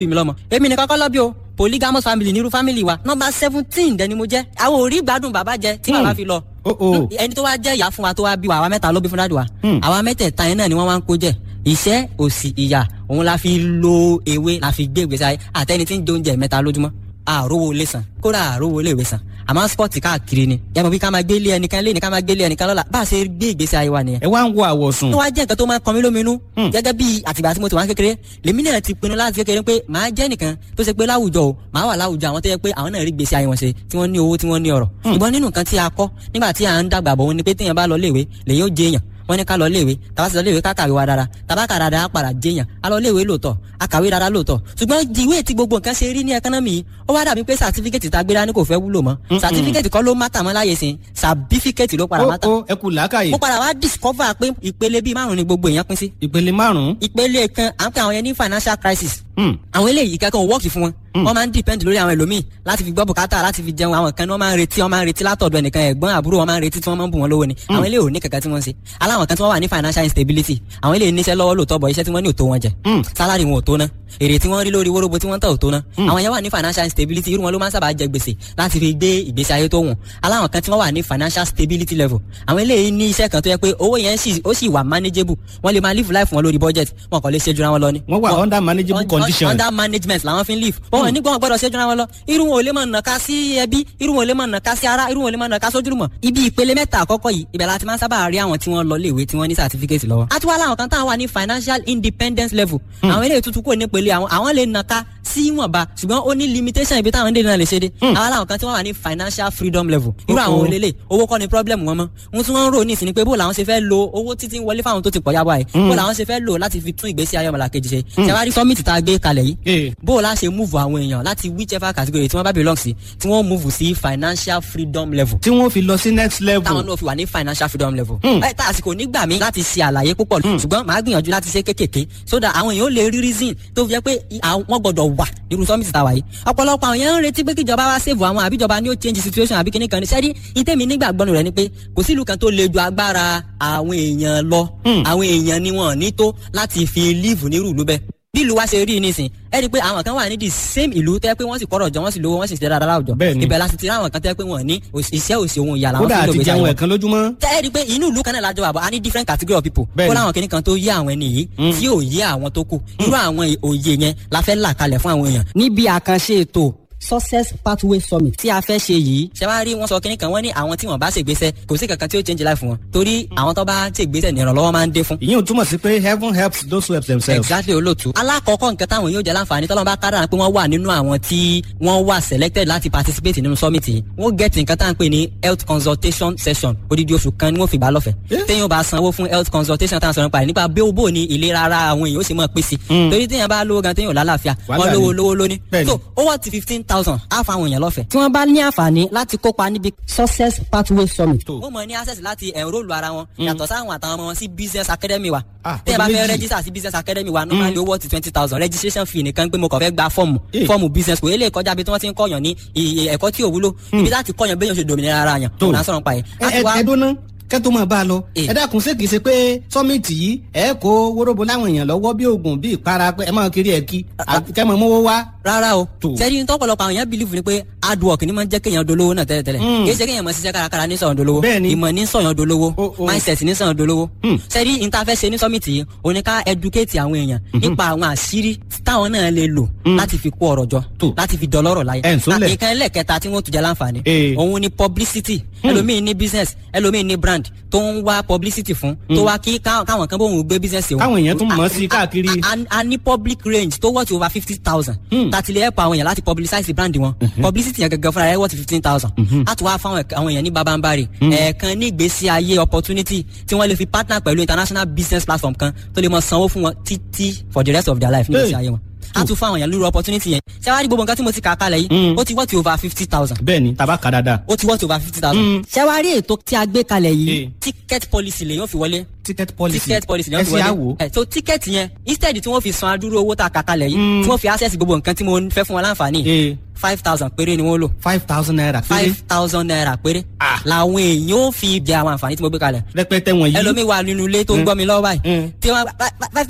bí mi lọ́mọ èmi nìkan kọ́ lọ́bí o polygamous family nírú family wa nọmba seventeen dẹni mo jẹ́ àwọn ò rí gbádùn bàbá jẹ tí bàbá fi lọ Oh, oh. ẹni tó wá jẹ́ ìyá fún wa tó wá bí wa àwa mẹ́ta ló bí fún dáàdì wa Hmm. àwa mẹ́tẹ̀ẹ̀ta yẹn náà ni wọ́n wá ń kó jẹ ìṣẹ́ òsì ìyà òun la fi lo ewé la fi gbé ìgbésí ayé àtẹni tí ń jẹ oúnjẹ mẹ́ta lójúmọ́ àrówó lè san kódà àrówó lè wé san àmọ́ spọ́ọ̀tì káàkiri ni yàtọ̀ bí ká máa gbé ilé ẹnìkan lé ní ká máa gbé ilé ẹnìkan lọ́la bá a ṣe gbé ìgbésí ayé wa nìyẹn ẹ wá ń wo àwọ̀sùn. tó wá jẹ́ nǹkan tó máa ń kan mí lóminú Hmm. gẹ́gẹ́ bí àtìgbà tí mo ti wá kékeré lèmi náà ti pinnu láti kékeré pé màá jẹ́ nìkan tó ṣe pé láwùjọ o màá wà láwùjọ àwọn tó yẹ pé àwọn náà rí gbèsè ayé wọn ṣe tí wọ́n ní owó tí wọ́n ní ọ̀rọ̀ ṣùgbọ́n nínú nǹkan tí a kọ́ nígbà tí à ń dàgbà bọ̀ wọn ni pé téèyàn bá lọ léèwé lèyìn ó jẹ èèyàn wọ́n ní ká lọ léèwé tàbá sì lọ léèwé ká kàwé wa dára tàbá kà dáadáa á padà jẹyàn a lọ léèwé lóòótọ́ a kàwé dáadáa lóòótọ́ ṣùgbọ́n ìwé tí gbogbo nǹkan ṣe rí ní ẹkánọ́mì yìí ó wá dàbí pé sàtífíkẹ́tì tá a gbé dání kò fẹ́ wúlò mọ́ sàtífíkẹ́tì kọ́ ló mátà mọ́ láyé sìn sàbífíkẹ́tì ló padà ó mátà ó ẹ kú làákàyè mo padà wá discover pé ìpele bíi márùn ni gbogbo èèyàn pín sí ìpele márùn-ún. ìpele kan à ń pè àwọn yẹn ní financial crisis Hmm. àwọn eléyìí kankan ò wọ́ọ̀kì fún wọn wọ́n máa ń depend lórí àwọn ẹlòmíì láti fi gbọ́ bùkátà láti fi jẹun àwọn kan ní wọ́n máa ń retí wọ́n máa ń retí látọ̀dọ̀ ẹnìkan ẹ̀gbọ́n àbúrò wọ́n máa ń retí tí wọ́n máa ń bù wọ́n lówó ni àwọn eléyìí ò ní kankan tí wọ́n ń ṣe aláwọn kan tí wọ́n wà ní financial instability àwọn eléyìí níṣẹ́ lọ́wọ́ lóòótọ́ bọ̀ iṣẹ́ tí wọ́n ní ò tó wọn jẹ Hmm. salary wọn ò tó ná èrè tí wọ́n rí lórí wóróbo tí wọ́n tà ò tó ná àwọn yẹn wà ní financial instability irú wọn ló máa ń sábà jẹ gbèsè láti fi gbé ìgbésí ayé tó wùn aláwọn kan tí wọ́n wà ní financial stability level àwọn eléyìí ní iṣẹ́ kan tó yẹ pé owó yẹn sì ó sì wà manageable wọ́n lè máa live life wọn lórí budget wọn kàn lè ṣe jura wọn lọ ni wọ́n wà under manageable un- condition. under management làwọn fi ń live wọn ò ní gbọ́n gbọ́dọ̀ ṣẹ́jú ra wọn lọ irú wọn ò lè máa nàka sí ẹbí irú wọn ò lè máa nàka sí ara irú wọn ò lè máa nàka sójúlùmọ̀ ibi ìpele mẹ́ta àkọ́kọ́ yìí ibẹ̀ la ti máa ń sábà rí àwọn tí wọ́n lọ léèwé tí wọ́n ní certificate lọ́wọ́. a tún wá láwọn kan táwọn wà ní financial independence level àwọn eléyìí tuntun kò ní pele àwọn àwọn lè nàka sí ìwọ̀nba ṣùgbọ́n ó ní limitation ibi táwọn dé náà lè ṣe dé àwọn làwọn kan tí wọ́n wà ní financial freedom level irú àwọn Oh, oh. olélè owó kọ́ ni problem wọn mọ́ ohun tí wọ́n ń rò ní ìsìn ni pé bó làwọn ṣe fẹ́ lo owó títí ń wọlé fáwọn tó ti pọ̀ yá báyìí bó làwọn ṣe fẹ́ lò láti fi tún ìgbésí ayé ọmọlàkejì ṣe ṣàwárí summit tá a gbé kalẹ̀ yìí Eh. bó o la ṣe move àwọn èèyàn láti whichever category tí wọ́n bá belong sí tí wọ́n move sí financial freedom level tí wọ́n fi lọ sí next level. táwọn náà fi wà ní financial freedom level. Hmm. ẹ tá àsìkò nígbà mi láti ṣe àlàyé púpọ̀ ṣùgbọ́n màá gbìyànjú láti ṣe kékèké so that àwọn èèyàn ó lè rí reason tó fi jẹ́ pé i- àwọn- wọ́n gbọ́dọ̀ wà nírú summit tàwa yìí. ọ̀pọ̀lọpọ̀ àwọn èèyàn ń retí pé kíjọba wá save àwọn àbíjọba ni ó change situation àbí kíní kan ní sẹ́rí ìtẹ́mi nígbàgbọ́nù rẹ̀ ni pé kò sí ìlú kan tó le ju agbára àwọn èèyàn lọ Hmm. àwọn èèyàn ni wọn ní tó láti fi live nírú ìlú bẹ́ẹ̀ bí ìlú wa ṣe rí nísìn ẹ rí i pé àwọn kan wà ní the same ìlú tẹ́ pé wọ́n sì kọ́rọ̀ jọ wọ́n sì lówó wọ́n sì ṣe dáadáa láwùjọ Bẹ́ẹ̀ni. ibẹ̀ la sì ti rí àwọn kan tẹ́ pé wọ́n ní òṣì- iṣẹ́ òsì ohun ìyá làwọn kódà fi ń lò àti gbèsè jẹun ayé wọn ẹ̀kan lójúmọ́. tẹ́ ẹ rí i pé inú ìlú kan náà lájọ àbọ̀ a ní different category of people Bẹ́ẹ̀ni. kó láwọn kìnnì kan tó yé àwọn ẹni yìí tí ò yé àwọn tó kù irú àwọn òye yẹn la fẹ́ là kalẹ̀ fún àwọn èèyàn. níbi àkànṣe ètò success pathway summit tí a fẹ́ ṣe yìí ṣe wá rí wọn sọ kínní kan wọ́n ní àwọn tí wọ́n bá ṣègbésẹ̀ kò sí kankan tí ó change life wọn torí àwọn tó bá ṣègbésẹ̀ ní ìrànlọ́wọ́ máa ń dé fún ìyẹn ò túmọ̀ sí pé heaven helps those who help themselves. exactly olóòtú. alákọ̀ọ́kọ́ nǹkan táwọn yóò jẹ́ láǹfààní tọ́lọ́mù bá kára pé wọ́n wà nínú àwọn tí wọ́n wà selected láti participate nínú summit yìí wọ́n get nǹkan tá à ń pè ní health consultation session odidi oṣù kan ni wọ́n fi bá lọ́fẹ̀ẹ́. Yeah. téèyàn bá sanwó fún health consultation tá à ń sọ̀rọ̀ nípa rẹ̀ nípa bí ó bò ní ìlera ara àwọn èèyàn ó sì mọ̀ pé sí. torí téèyàn bá lówó gan téèyàn ò lálàáfíà Wàhálà wọ́n lówó ni. lówó lóní. Bẹ́ẹ̀ni. so owó ti fifteen thousand á fa àwọn èèyàn lọ́fẹ̀ẹ́. tí wọ́n bá ní àǹfààní láti kópa níbi success pathway summit. Tó. wọ́n mọ̀ ní access láti enrol ara wọn yàtọ̀ sáwọn àtàwọn ọmọ wọn sí business academy wa. Ah, tẹ́ ẹ bá ọdún fẹ́ méjì. register sí business academy wa normally owó ti twenty thousand registration fee nìkan pé mo kàn fẹ́ gba fọ́ọ̀mù Eh. fọ́ọ̀mù business kò eléyìí kọjá bí tí wọ́n ti ń kọ́yàn ní iye ẹ̀kọ́ tí ò wúlò ibi láti kọ́yàn béèyàn ṣe dòmìnira ara yàn Tó. òun à ń sọ̀rọ̀ pa yẹn. ẹ ẹ ẹ dúná kẹ́tó máa bá a lọ. Eh. ẹ dákun ṣé kìí ṣe pé sọ́mìtì yìí ẹ kó wóróbo láwọn èèyàn lọ́wọ́ bí oògùn bí ìpara pé ẹ máa kiri ẹ̀ kí kẹ́ mọ̀ mówó wá. rárá o Tó. sẹ́ni tọ́pọ̀lọpọ̀ àwọn èèyàn believe ni pé hard work ni máa ń jẹ́ kéèyàn dolówó náà tẹ́lẹ̀tẹ́lẹ̀ Mm. kì í ṣe kéèyàn máa ṣiṣẹ́ kárakára ní sọ̀yàn dolówó Bẹ́ẹ̀ni. ìmọ̀ ní sọ̀yàn dolówó Oh, oh. mindset ní sọ̀yàn dolówó Mm. sẹ́ni ìta fẹ́ ṣe ní summit yìí òun ni ká educate àwọn èèyàn nípa àwọn àṣírí táwọn náà lè lò láti fi kó ọrọ̀ jọ Tó. láti fi dọlọ́rọ̀ láyé Ẹ̀ ń sólẹ̀. nǹkan ẹlẹ́kẹta tí wọ́n tún jẹ́ láǹfààní Eh. òun ni publicity ẹlòmíì ní business ẹlòmíì ní brand tó ń wá publicity fún tó wá kí ká- káwọn kan bóun gbé business òun Káwọn èèyàn tún mọ̀ ọ́ sí A- káàkiri. a- a- a ní public range tó worth over fifty thousand Hmm. tàti lè help àwọn èèyàn láti publicize brand wọn publicity yẹn gẹ́gẹ́ fúnra rẹ̀ worth fifteen thousand a tún wá fáwọn ẹ̀ka- àwọn èèyàn ní babambari ẹ̀ẹ̀kan ní ìgbésí ayé opportunity tí wọ́n lè fi partner pẹ̀lú international business platform kan tó lè mọ sanwó fún wọn títí for the rest of their life ní ìgbésí Hey. ayé wọn a tún fún àwọn èèyàn lórí opportunity yẹn ṣé wàá rí gbogbo nǹkan tí mo ti kà á kalẹ̀ yìí Hmm. ó ti worth over fifty thousand bẹ́ẹ̀ ni tàbá kà dáadáa. ó ti worth over fifty thousand Mm. ṣé wàá rí ètò tí a gbé kalẹ̀ yìí Eh. ticket policy lèyàn fi wọlé ticket policy ticket policy ẹ lẹ́yìn ṣe àwò. ẹ̀ so ticket yẹn instead tí wọ́n fi san adúrú owó tá a kà kalẹ̀ yìí Mm. tí wọ́n fi access gbogbo nǹkan tí mo fẹ́ fún wọn láǹfààní ee five thousand péré ni wọ́n lò five thousand naira péré five thousand naira péré Ah. làwọn èèyàn ó fi jẹ àwọn àǹfààní tí mo gbé kalẹ̀ rẹpẹtẹ wọ̀nyí. ẹlòmíì wà nínú ilé tó ń Mm. gbọ́ mi lọ́wọ́ báyìí Mm. tí wọ́n five thousand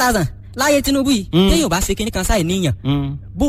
láyé Tinubu yìí Mm. téèyàn ò bá ṣe kinní kan sáì níyàn Mm. bó